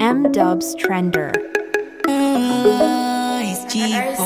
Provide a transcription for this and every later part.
M Dubs Trender. Oh, it's cheap.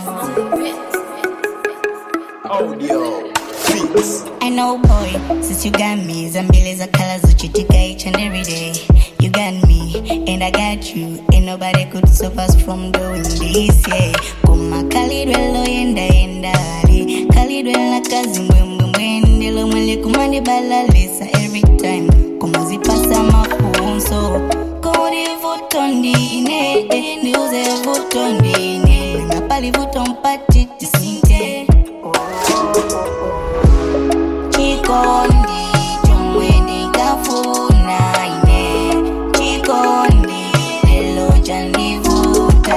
Audio Beats. I know, boy, since you got me, zambili za colors uchitika each and every day. You got me, and I got you. Ain't nobody could stop us from doing this, yeah. Kuma kalidwelo yenda yenda ali. Kalidwela kazi mbwembwe mbwendelo mwele kumandi balalisa every time. Kuma zipasa mafunso. Kodi vuto ndine, niuze vuto ndine. Napali vuto mpati tisinte. Chikondi chomwe ndikafuna ine Chikondi lelo chandivuta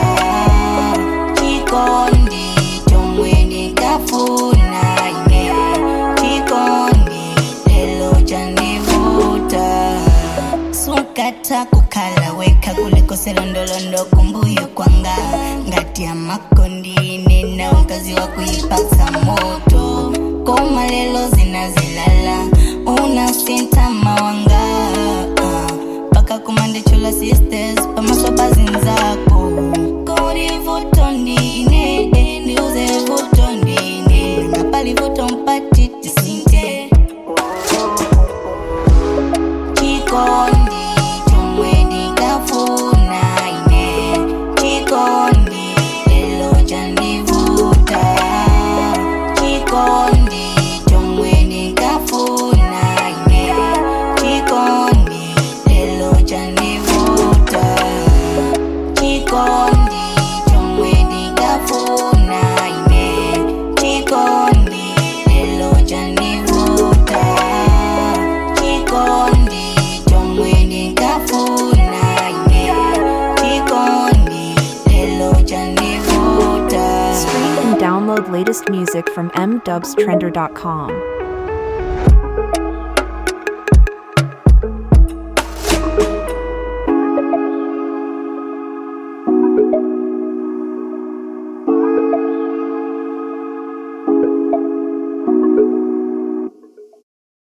Chikondi chomwe ndikafuna ine Chikondi lelo chandivuta sukata kukhala wekha kuliko selondolondo kumbuyo kwanga ngati amakondine na ukazi wa kuipasa moto koma lelo zinazilala unasinta mawanga ah, paka kumandichula sisters pamasopa zinzako kodi vuto ndine ndiuze vuto ndine napali vuto mpati tisinte Chikondi chomwe ndikafuna ine Chikondi lelo chandivuta Chikondi chomwe ndikafuna ine Chikondi lelo chandivuta Chikondi chomwe ndikafuna ine Chikondi lelo chandivuta Chikondi chomwe ndikafuna ine Chikondi lelo chandivuta Stream and download latest music from mdubstrender.com.